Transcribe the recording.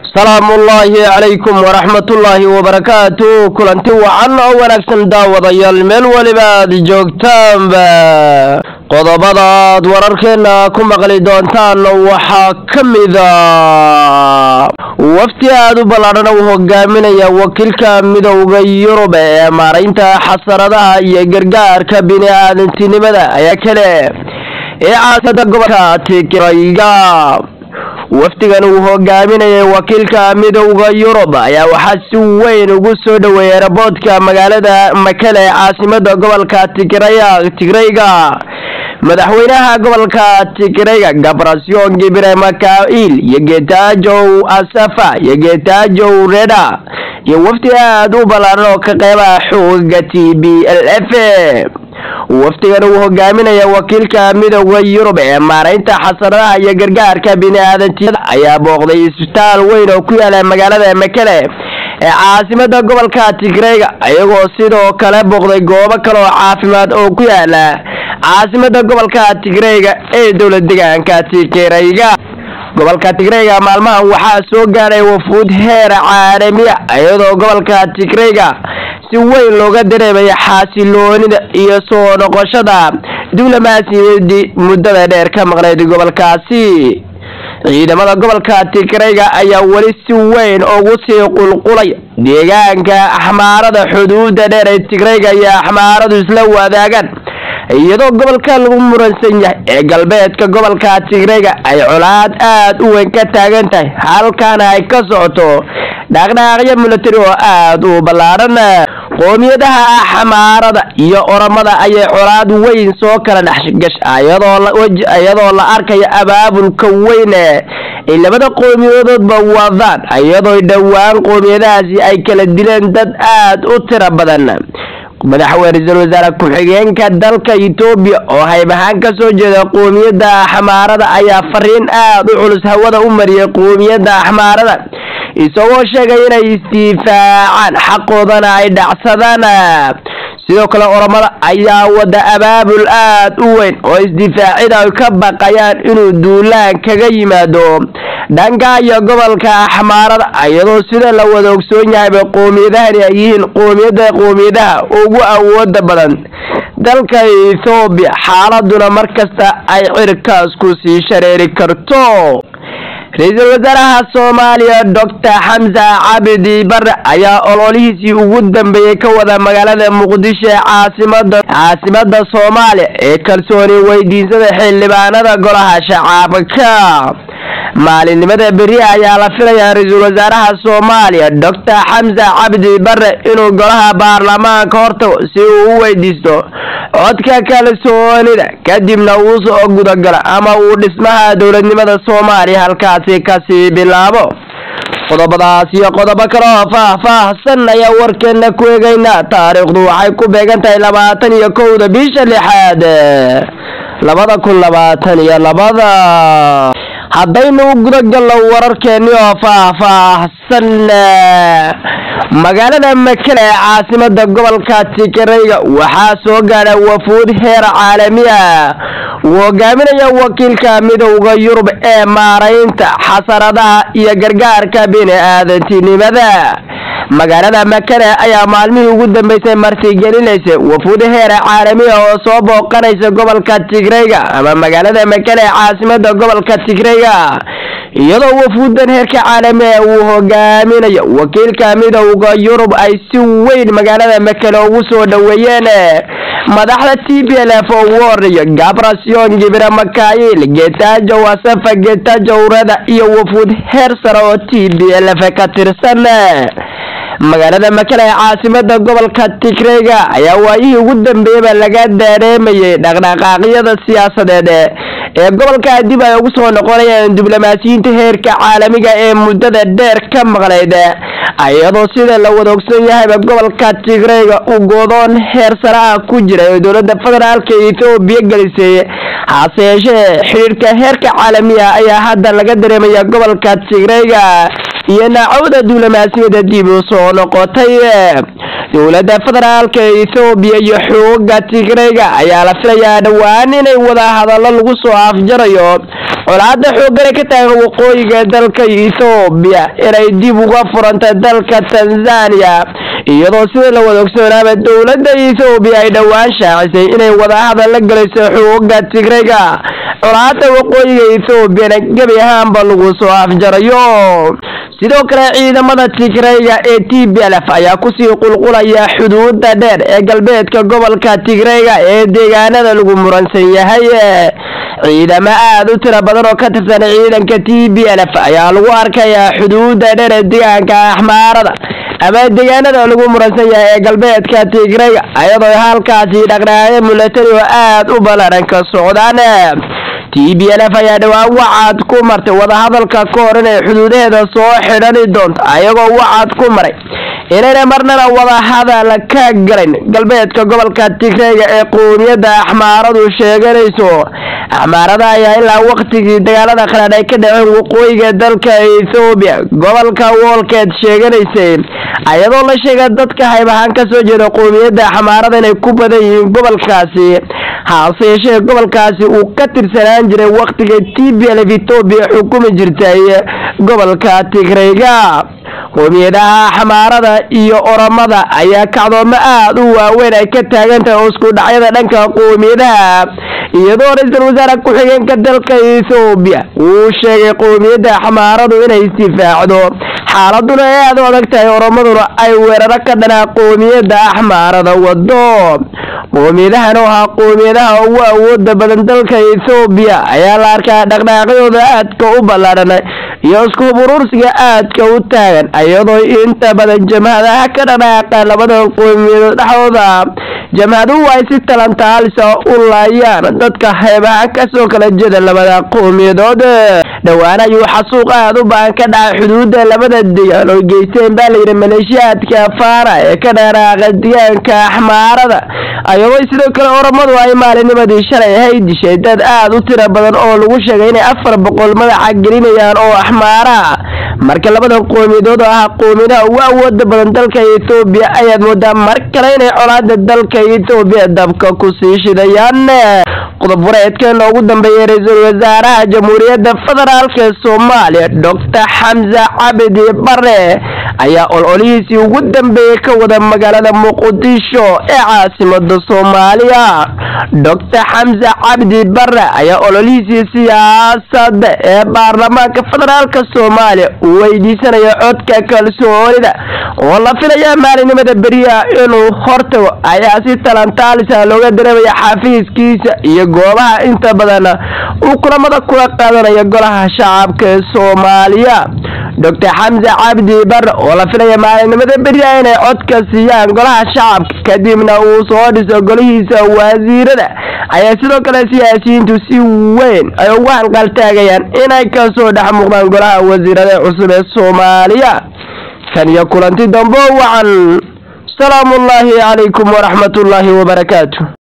salaamullaahi calaykum waraxmatullaahi wabarakaatu kulanti wacan oo wanaagsan daawadayaal meel weliba aad joogtaanba qodobadaad wararkeena ku maqli doontaan waxaa ka mida wafti aada u ballaadhan uu hogaaminaya wakiilka midowda yurub ee maaraynta xasaradaha iyo gargaarka bini-aadantinimada ayaa kale ee caasada gobolka tigrayga wafdigan uu hogaaminayay wakiilka midowda yurub ayaa waxaa si weyn ugu soo dhoweeyay eraboodka magaalada makale ee caasimada gobolka tigraya tigrayga madaxweynaha gobolka tigrayga gabrasyon gibre makail iyo getajow asafa iyo getajow reda iyo wafdi aada u ballaaran oo ka qeybaha xooga t b l f wafdigan uu hogaaminaya wakiilka midowda yurub ee maaraynta xasaradaha iyo gargaarka bini-aadantinimada ayaa booqday isbitaal weyn oo ku yaala magaalada makele ee caasimada gobolka tigrayga iyagoo sidoo kale booqday goobo kale oo caafimaad oo ku yaala caasimada gobolka tigrayga ee dowlad deegaanka tigrayga gobolka tigrayga maalmahan waxaa soo gaadhay wafuud heer caalamiya iyadoo gobolka tigrayga si weyn looga dareemaya xaasiloonida iyo soo noqoshada diblomaasiyadii muddada dheer ka maqnayd gobolkaasi ciidamada gobolka tigrayga ayaa weli si weyn ugu sii qulqulaya deegaanka axmaarada xuduuda dheer ee tigrayga iyo axmaaradu isla wadaagaan iyadoo gobolka lagu muransan yahay ee galbeedka gobolka tigrayga ay colaad aada u weyn ka taagan tahay halkaana ay ka socoto dhaqdhaaqyo milatari oo aada u ballaadhan qoomiyadaha axmaarada iyo oramada ayay colaad weyn soo kala dhexgasha iyadoo la arkayo abaabulka weyn ay labada qoomiyadoodba wadaan iyadoo dhowaan qoomiyadahaasi ay kala dileen dad aada u tiro badan madaxweyne ra-iisul wasaare ku-xigeenka dalka etoobiya oo hayb ahaan kasoo jeeda qoomiyadda axmaarada ayaa fariin aada u culus hawada u mariyay qoomiyadda axmaarada isagoo sheegay inay isdifaacaan xaqoodana ay dhacsadaan sidoo kale oramada ayaa wada abaabul aada u weyn oo isdifaacida ay ka baqayaan inuu duulaan kaga yimaado dhanka iyo gobolka axmaarada iyadoo sida la wada ogsoon yahayba qoomiyadahani ay yihiin qoomiyada qoomiyadaha ugu awooda badan dalka ethoobiya xaaladuna markasta ay cirkaas ku sii shareeri karto ra-iisul wasaaraha soomaaliya doctor xamsa cabdi bare ayaa ololihiisii ugu dambeeyey ka wada magaalada muqdisho ee caasimada caasimada soomaaliya ee kalsooni weydiisada xildhibaanada golaha shacabka maalinimada beri ayaa la filayaa ra-iisul wasaaraha soomaaliya doctor xamsa cabdi bare inuu golaha baarlamaanka hortago si uu u weydiisto codka kalsoonida kadibna uu soo gudagalo ama uu dhismaha dowladnimada soomaaliya halkaasi kasii bilaabo qodobadaas iyo qodobo kale oo faah-faahsan ayaa warkeena ku eegaynaa taariikhdu waxay ku beegan tahay labaatan iyo kowda bisha lixaad labada kun labaatan iyo labada haddaynu u gudagalno wararkeeni oo faah-faahsan magaalada makele ee caasimada gobolka tigrayga waxaa soo gaadha wafuud heer caalami ah uu hogaaminaya wakiilka midowda yurub ee maaraynta xasaradaha iyo gargaarka bini-aadantinimada magaalada makele ayaa maalmihii ugu dambeysay martigelinaysa wafuud heer caalamiya oo soo booqanaysa gobolka tigrayga ama magaalada makele ee caasimada gobolka tigrayga iyadoo wafuudan heerka caalamiga uu hogaaminayo wakiilka midowda yurub ay si weyn magaalada makele ugu soo dhoweeyeen madaxda t b l f oo ugu horeeya gabrasyon gibre makail getajow asafa getajow reda iyo wafuud heer sare oo t b l f ka tirsan magaalada makele ee caasimada gobolka tigrayga ayaa waayihii ugu dambeeyaba laga dareemayay dhaqdhaqaaqyada siyaasadeed ee gobolka dib ay ugu soo noqonayaan diblomaasiyiinta heerka caalamiga ee muddada dheer ka maqnayd iyadoo sida la wada ogsan yahayba gobolka tigrayga uu goodoon heer sare ah ku jira oo dowlada federaalka ethoobiya gelisay hase yeeshee xidhiirka heerka caalamiga ayaa hadda laga dareemaya gobolka tigrayga iyo nacawda duulamaasiyada dib u soo noqotay dowladda federaalka ethoobiya iyo xooga tigrayga ayaa la filayaa dhowaan inay wada hadallo lagu soo afjarayo colaada xoogane ka taagan waqooyiga dalka ethoobiya inay dib uga furanta dalka tanzania iyadoo sida la wada ogsoonaaba dowladda ethoobiya ay dhowaan shaacisay inay wada hadal la galayso xooga tigrayga colaada waqooyiga ethoobiana gebi ahaanba lagu soo afjarayo sidoo kale ciidamada tigrayga ee t b l f ayaa kusii qulqulaya xuduuda dheer ee galbeedka gobolka tigrayga ee deegaanada lagu muransan yahay ciidamo aada u tiro badan oo ka tirsan ciidanka t b l f ayaa lagu arkayaa xuduuda dheer ee deegaanka axmaarada ama deegaanada lagu muransan yahay ee galbeedka tigrayga ayadoo halkaasi dhaqdhaqaaqyo milatari oo aada u ballaadhan ka socdaan t b l f ayaa dhowaan wacaad ku martay wadahadalka ka hor inay xuduudaheeda soo xidhani doonto ayagoo wacaad ku maray inayna marnana wadahadal ka galayn galbeedka gobolka tigrayga ee qowmiyadda axmaaradu sheeganayso axmaarada ayaa ilaa waqtigii dagaalada qalaadh ay ka dhaceen waqooyiga dalka ethoobiya gobolka woolkeed sheeganaysay ayadoo la sheega dadka haybahaan kasoo jeeda qowmiyadda axmaarada inay ku badan yihiin gobolkaasi hase yeeshee gobolkaasi uu ka tirsanaan jiray waqtiga t b l f etoobiya xukumi jirtay gobolka tigrayga qowmiyadaha axmaarada iyo oromada ayaa kacdoomo aada u waaweyn ay ka taagan tahay oo isku dhacyada dhanka qowmiyadaha iyadoo ra-iisul wasaare ku-xigeenka dalka ethoobiya uu sheegay qowmiyadda axmaaradu inay isdifaacdo xaaladuna ay aada u adag tahay oromaduna ay weeraro ka dhanaa qowmiyadda axmaarada wado qowmiyadahan oo ahaa qowmiyadaha ugu awooda badan dalka ethoobiya ayaa la arkaa dhaqdhaaqyadooda aadka u ballaadhan iyo isku huburuursiga aadka u taagan iyadoo inta badan jamhadaha ka dhaqdhaaqa labadan qowmiyadood dhexdooda jamhaduhu ay si talantaalisa u laayaan dadka heebaha kasoo kala jeeda labada qowmiyadood dhowaan ayuu xasuuq aada u baan ka dhacay xuduuda labada degaan oo geysteen baa layidhi maleeshiyaadka faara ee ka dhaqdhaaqa deegaanka axmaarada ayadoo sidoo kale oromadu ay maalinimadii shalay ahay dishay dad aada u tiro badan oo lagu sheegay inay afar boqol madaxa gelinayaan oo axmaara marka labada qowmiyadood oo ah qowmiyadaha ugu awooda badan dalka ethoobiya ayaad moodaa mar kale inay colaada dalka ethoobiya dabka kusii shidayaan qodob wareedkeena ugu dambeeyay ra-iisul wasaaraha jamhuuriyadda federaalk ee soomaaliya doctor xamse cabdi bare ayaa ololihiisii ugu dambeeyey ka wada magaalada muqdisho ee caasimada soomaaliya doctor xamse cabdi bare ayaa ololihiisii siyaasada ee baarlamaanka federaalk soomaaliya uu weydiisanaya codka kalsoonida oo la filaya maalinimada beriya inuu hortago ayaa si talantaalisa looga dareemaya xafiiskiisa iyo goobaha inta badan uu kulamada kula qaadanayo golaha shacabka ee soomaaliya doctor xamse cabdi bare oo la filaya maalinimada beriya inay codka siiyaan golaha shacabka kadibna uu soo dhiso golihiisa wasiirada ayaa sidoo kale siyaasiyiintu si weyn ay ugu hanqaltaagayaan inay kasoo dhex muuqdaan golaha wasiirada cusub ee soomaaliya kan iyo kulanti dambo wacan salaamu ullaahi calaykum waraxmat ullaahi wabarakaatu